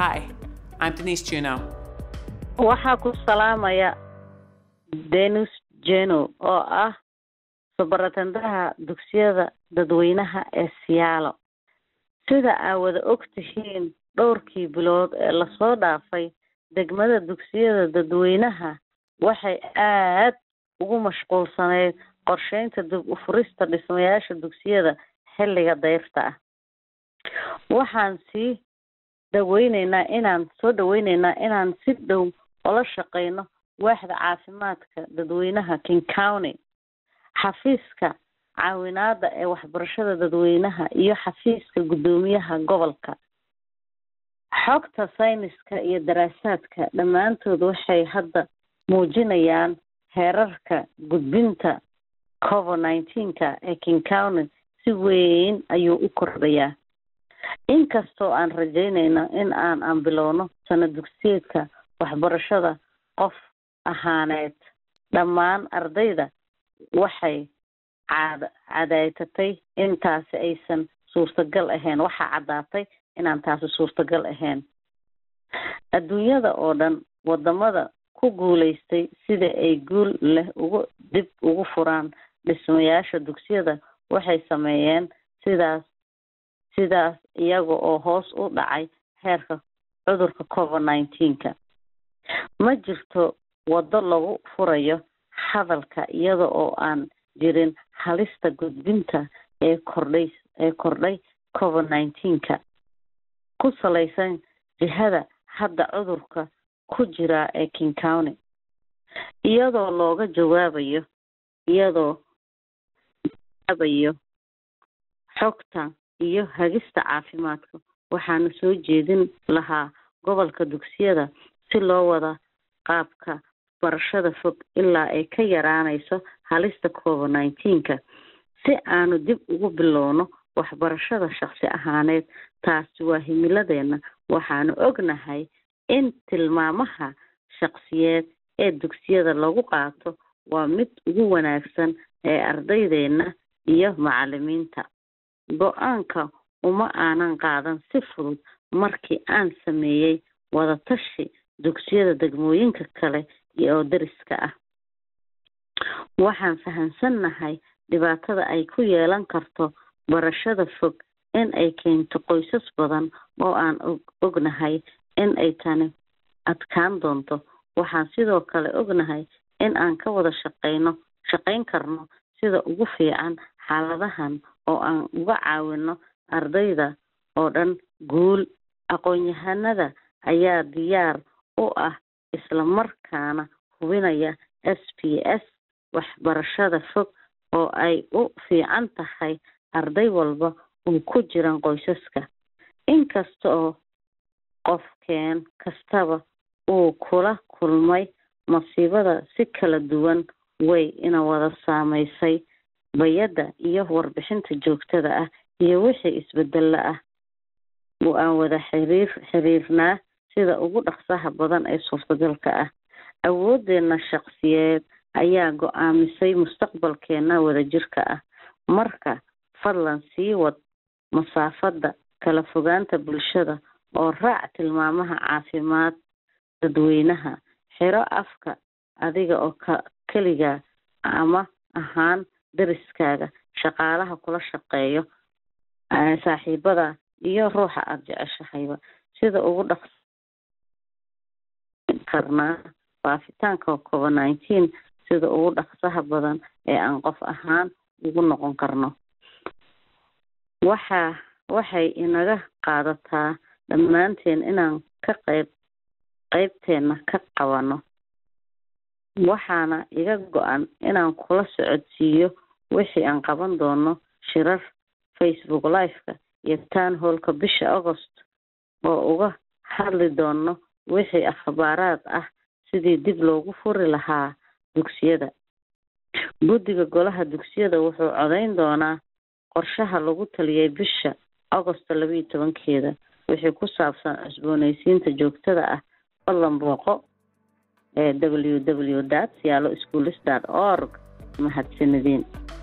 Hi, I'm Denise Juno. waxaa ku salaamaya denus jeno oo ah subaratandaha dugsiyada dadweynaha ee siyaalo sida aa wada og tihiin dhowrkii bilood ee lasoo dhaafay degmada dugsiyada dadweynaha waxay aad ugu mashquulsaneyd qorsheynta dib u furista dhismayaasha dugsiyada xilliga dayrta ah waxaan sii dhaweyneynaa inaan soo dhaweyneynaa inaan si dhow ola shaqeyno waaxda caafimaadka dadweynaha king county xafiiska caawinaada ee waxbarashada dadweynaha iyo xafiiska guddoomiyaha gobolka xogta sayniska iyo daraasaadka dhammaantood waxay hadda muujinayaan heerarka gudbinta covid nineteenka ee king county si weyn ayuu u kordhayaa inkastoo aan rajeyneyno in aan aan bilowno sana dugsiyeedka waxbarashada qof ahaaneed dhammaan ardayda waxay caad cadaytatay in taasi aysan suurtagal ahayn waxaa caddaatay inaan taasi suurtagal ahayn adduunyada oo dhan wadamada ku guuleystay sida ay guul leh ugu dib ugu furaan dhismayaasha dugsiyada waxay sameeyeen sidaas sidaas iyaga oo hoos u dhacay heerka cudurka covid nineteenka ma jirto waddo lagu furayo hadalka iyada oo aan jirin halista gudbinta ee kordhay ee kordhay covid nineteenka ku salaysan jihada hadda cudurka ku jira ee king county iyadoo looga jawaabayo iyadoo jawaabayo xogta iyo hagista caafimaadka waxaana soo jeedin lahaa gobolka dugsiyada si loo wada qaabka barashada fog ilaa ay ka yaraanayso halista covid nineteenka si aanu dib ugu bilowno waxbarashada shaksi ahaaneed taasi waa himiladeena waxaanu ognahay in tilmaamaha shaksiyeed ee dugsiyada lagu qaato waa mid ugu wanaagsan ee ardaydeena iyo macalimiinta go-aanka uma aanan qaadan si fudud markii aan sameeyey wadatashi dugsiyada degmooyinka kale oo dariska ah waxaan fahamsannahay dhibaatada ay ku yeelan karto barashada fog in ay keento qoysas badan oo aan ognahay in ay tani adkaan doonto waxaan sidoo kale ognahay in aan ka wada shaqeyno shaqeyn karno sida ugu fiican xaaladahan oo aan uga caawino ardayda oo dhan guul aqoon-yahanada ayaa diyaar u ah isla markaana hubinaya s p s waxbarashada fog oo ay u fiican tahay arday walba oo ku jiran qoysaska inkasta oo qofkeen kastaba uu kula kulmay masiibada si kala duwan way ina wada saameysay bayadda iyo warbixinta joogtada ah iyo wixii isbedelo ah oo aan wada xiriir xiriirnaa sida ugu dhaqsaha badan ee suurtagalka ah awoodeena shaksiyeed ayaa go-aamisay mustaqbalkeena wadajirka ah marka fadlan sii wad masaafada kala fogaanta bulshada oo raac tilmaamaha caafimaad dadweynaha xiro afka adiga oo ka keligaa ama ahaan dariskaaga shaqaalaha kula shaqeeyo saaxiibada iyo ruuxa aada jeceshahayba sida ugu dhaq karnaa faafitaanka covid nineteen sida ugu dhaqsaha badan ee aan qof ahaan ugu noqon karno waxa waxay inaga qaadataa dhammaanteen inaan ka qayb qeybteena ka qabano waxaana iga go-an inaan kula socodsiiyo wixii aan qaban doono shirar facebook liveka iyo town hallka bisha agost oo uga hadli doono wixii akhbaaraad ah sidii dib loogu furi lahaa dugsiyada guddiga golaha dugsiyada wuxuu codeyn doonaa qorshaha lagu taliyay bisha agosto labaiyo tobankeeda wixii ku saabsan cusbooneysiinta joogtada ah fadlan booqo ee w w dot siyaalo schoolis dot org mahadsanideen